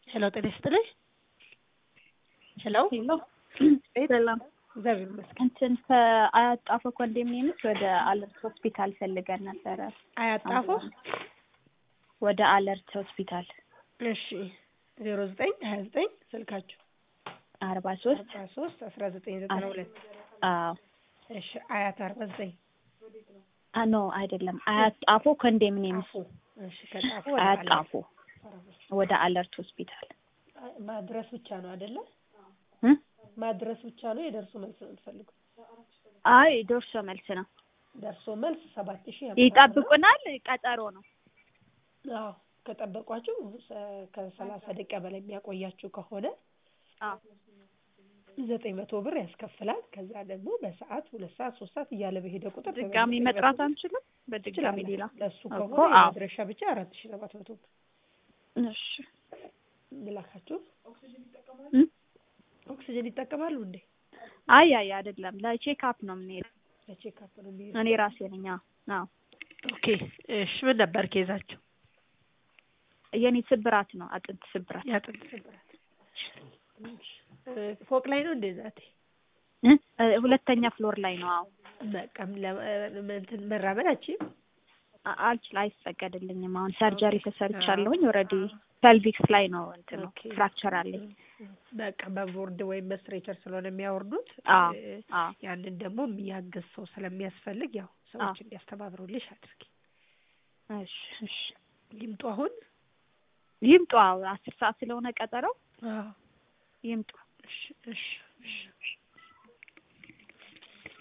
ሄሎ ጤና ይስጥልኝ። ሄሎ ሄሎ ቤት ሰላም። እግዚአብሔር ይመስገን። እንትን ከአያት ጣፎ ኮንዶሚኒየምስ ወደ አለርት ሆስፒታል ፈልገን ነበረ። አያጣፎ ወደ አለርት ሆስፒታል እሺ ዜሮ ዘጠኝ ሀያ ዘጠኝ ስልካችሁ አርባ ሶስት አርባ ሶስት አስራ ዘጠኝ ዘጠና ሁለት አዎ እሺ አያት አርባ ዘጠኝ አ ኖ አይደለም አያት ጣፎ ኮንዶሚኒየምስ ጣፎ እሺ ከጣፎ ወደ አያት አለ ጣፎ ወደ አለርት ሆስፒታል ማድረስ ብቻ ነው አይደለ? እ ማድረስ ብቻ ነው የደርሶ መልስ ነው የምትፈልጉት? አይ ደርሶ መልስ ነው። ደርሶ መልስ ሰባት ሺህ ይጠብቁናል። ቀጠሮ ነው። አዎ ከጠበቋችሁ ሰ- ከሰላሳ ደቂቃ በላይ የሚያቆያችሁ ከሆነ አዎ ዘጠኝ መቶ ብር ያስከፍላል። ከዛ ደግሞ በሰዓት ሁለት ሰዓት ሶስት ሰዓት እያለ በሄደ ቁጥር ድጋሚ በዘጠኝ መጥራት መቶ አንችልም። በድጋሚ ትችላለህ። ሌላ ለእሱ እኮ ከሆነ አዎ። የመድረሻ ብቻ አራት ሺህ ሰባት መቶ ብር እሺ ልላካችሁ። እ? ኦክሲጅን ይጠቀማሉ እንዴ? አይ አይ አይደለም ለቼክ አፕ ነው የምንሄደው። ለቼክአፕ ነው የሚሄዱ። እኔ ራሴ ነኝ። አዎ አዎ ኦኬ እሺ። ምን ነበር ኬዛቸው? የኔ ስብራት ነው አጥንት ስብራት ያጥንት ስብራት። እ፣ ፎቅ ላይ ነው እንዴ ዛቴ? እ? እ፣ ሁለተኛ ፍሎር ላይ ነው። አዎ በቃ ለ- እንትን መራመድ አችም አ- አልችል አይፈቀድልኝም። አሁን ሰርጀሪ ተሰርቻለሁኝ። ኦልሬዲ ፐልቪክስ ላይ ነው እንትን ነው ኦኬ። ፍራክቸር አለኝ። በቃ በቦርድ ወይም በስትሬቸር ስለሆነ የሚያወርዱት አዎ እ፣ አዎ ያንን ደግሞ የሚያግዝ ሰው ስለሚያስፈልግ ያው ሰዎች እንዲያስተባብሩልሽ አድርጊ። እሺ እሺ ይምጡ አሁን። ይምጡ። አዎ አስር ሰዓት ስለሆነ ቀጠረው አዎ ይምጡ። እሺ እሺ እሺ